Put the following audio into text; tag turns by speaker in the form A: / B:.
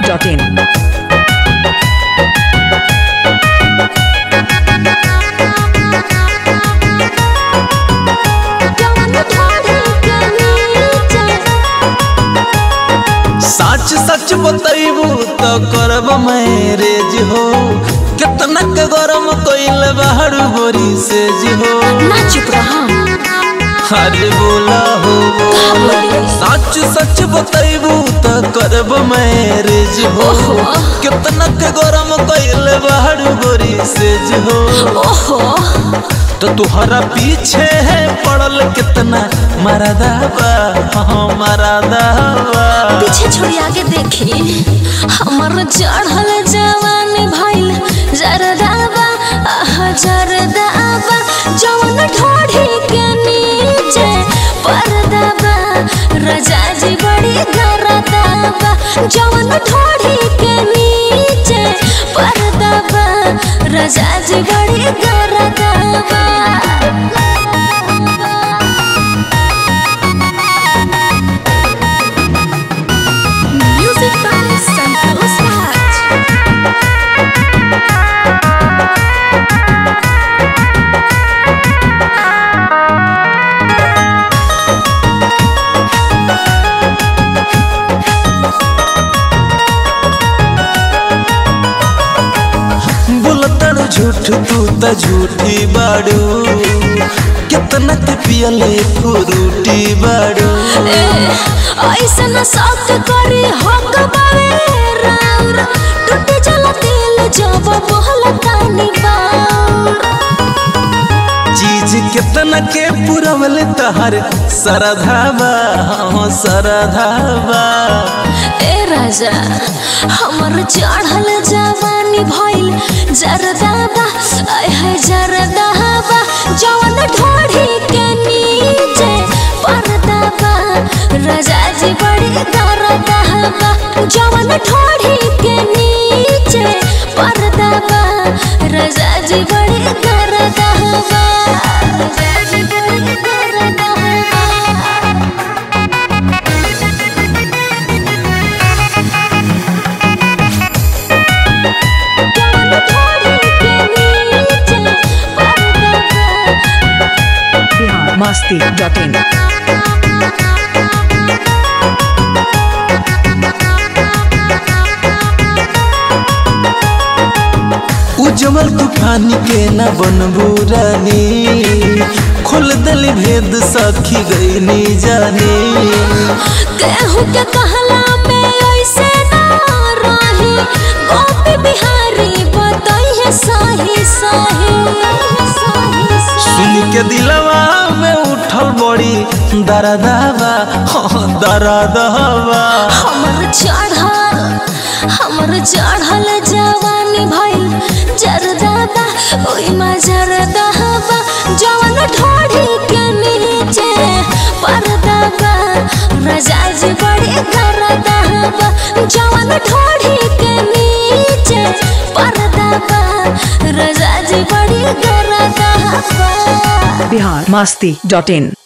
A: masti.in.
B: सच सच बतैबू तो करब मैरेज हो कितना के गरम कइल बाहर बोरी से जी हो
C: ना चुप रहा
B: अरे बोला हो बोला सच सच बतैबू तो करब मैरेज हो कितना के गरम कइल बाहर बोरी से जी हो
C: ओहो
B: तो तुहरा पीछे है पड़ल कितना मरदाबा हाँ मरदाबा
C: पीछे छोड़ी आगे देखी हमर चढ़ल जवान भइल जरदाबा आह जरदाबा जवन ढोढ़ी के नीचे परदाबा रजा जी बड़ी गरदाबा जवन ढोढ़ी के नीचे परदाबा रजा जी बड़ी गरदाबा Music by Santos Raj.
B: बोलतड़ झूठ तू त झूठी बाड़ू कितना के पियले फ्रूटी बाड़ू
C: ऐसन शौक करी हक बावे राउर टूट जल दिल जब बोल तानी बाउर
B: चीज कितना के पुरवल तहर सरधावा हाँ सरधावा
C: ए राजा हमर चढ़ल जवानी भइल जरदाबा आय है जरदाबा जवन ढोढ़ी के नीचे परदाबा राजा जी बड़ी दरदाबा जवन ढोढ़ी के नीचे परदाबा राजा जी बड़ी दरदाबा राजा जी बड़ी दरदाबा
A: Bihar masti.in.
B: उजमल तूफानी के न बनबू रानी खोल दल भेद सखी गईनी जानी
C: केहू के कहला में ऐसे ना रही गोपी बिहारी बताइए साही साही
B: सुन के दिलवा में उठल बड़ी दरदावा हाँ दरदावा
C: हमर चढ़ल हमर चढ़ल जवानी भइल जरदाबा ओइमा जरदाबा जवन ढोढ़ी के नीचे परदाबा रजा जी बड़ी करदाबा जवन ढोढ़ी के नीचे परदाबा रजा जी बड़ी करदाबा
A: Bihar masti.in.